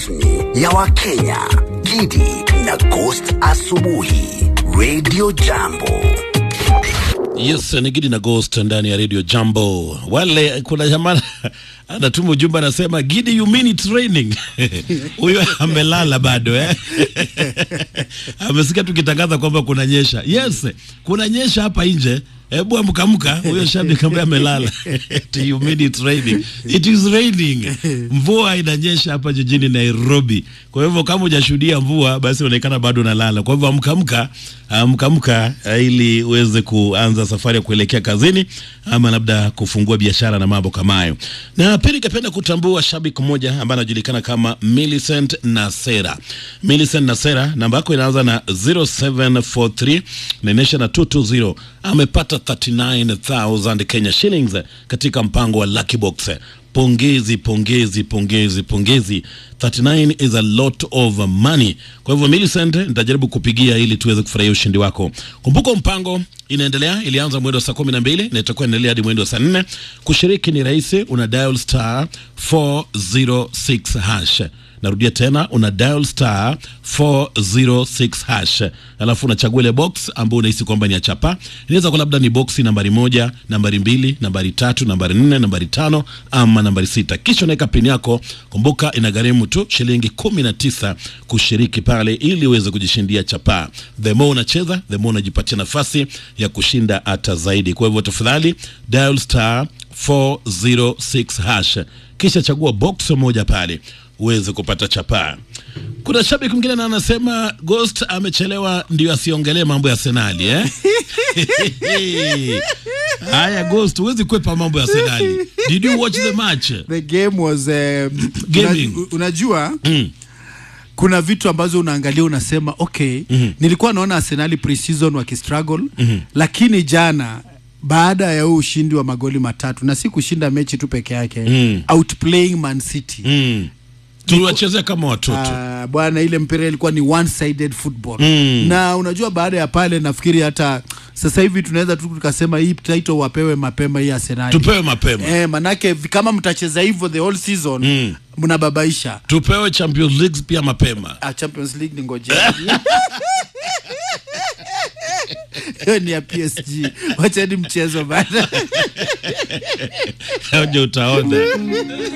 rasmi ya Wakenya, Gidi na Ghost Asubuhi, Radio Jambo. Yes, ni Gidi na Ghost ndani ya Radio Jambo. Wale kuna jamaa anatuma ujumbe anasema Gidi you mean training. Huyo amelala bado eh. Amesikia tukitangaza kwamba kuna nyesha. Yes, kuna nyesha hapa nje. Hebu amkamka huyo shabiki ambaye amelala. you mean it raining. It is raining. Mvua inanyesha hapa jijini Nairobi. Kwa hivyo kama hujashuhudia mvua basi inaonekana bado unalala. Kwa hivyo amkamka, amkamka ili uweze kuanza safari ya kuelekea kazini ama labda kufungua biashara na mambo kama hayo. Na pia ningependa kutambua shabiki mmoja ambaye anajulikana kama Millicent Nasera. Millicent Nasera namba yako inaanza na 0743 na inaisha na 220. Amepata 39000 Kenya shillings katika mpango wa Lucky Box. Pongezi, pongezi, pongezi, pongezi. 39 is a lot of money. Kwa hivyo Millicent, nitajaribu kupigia ili tuweze kufurahia ushindi wako. Kumbuka mpango inaendelea, ilianza mwendo wa saa kumi na mbili na itakuwa inaendelea hadi mwendo wa saa nne. Kushiriki ni rahisi, una dial star 406 hash narudia tena una dial star 406 hash alafu unachagua ile box ambayo unahisi kwamba ni ya chapa inaweza kuwa labda ni boxi nambari moja nambari mbili nambari tatu nambari nne nambari tano ama nambari sita kisha unaweka pin yako kumbuka inagharimu tu shilingi kumi na tisa kushiriki pale ili uweze kujishindia chapa the more unacheza the more unajipatia nafasi ya kushinda hata zaidi kwa hivyo tafadhali dial star 406 hash kisha chagua box moja pale uweze kupata chapaa. Kuna shabiki mwingine na anasema Ghost amechelewa ndio asiongelee mambo ya Senali eh? Haya Ghost, huwezi kwepa mambo ya Senali. Did you watch the match? the game was um, Gaming. una, unajua Mm. kuna vitu ambazo unaangalia unasema okay mm-hmm. nilikuwa naona arsenali pre-season wakistruggle mm-hmm. lakini jana baada ya huu ushindi wa magoli matatu na si kushinda mechi tu peke yake Mm. outplaying man city Mm. Tuliwachezea kama watoto. Ah, bwana ile mpira ilikuwa ni one sided football Mm. na unajua baada ya pale nafikiri hata sasa hivi tunaweza tu tukasema hii title wapewe mapema hii arsenali Tupewe mapema. Eh, manake vi- kama mtacheza hivyo the whole season Mm. mnababaisha Tupewe Champions League pia mapema. ah, Champions League ni ngojea hiyo ni ya PSG wacheni mchezo bana Ndio utaona.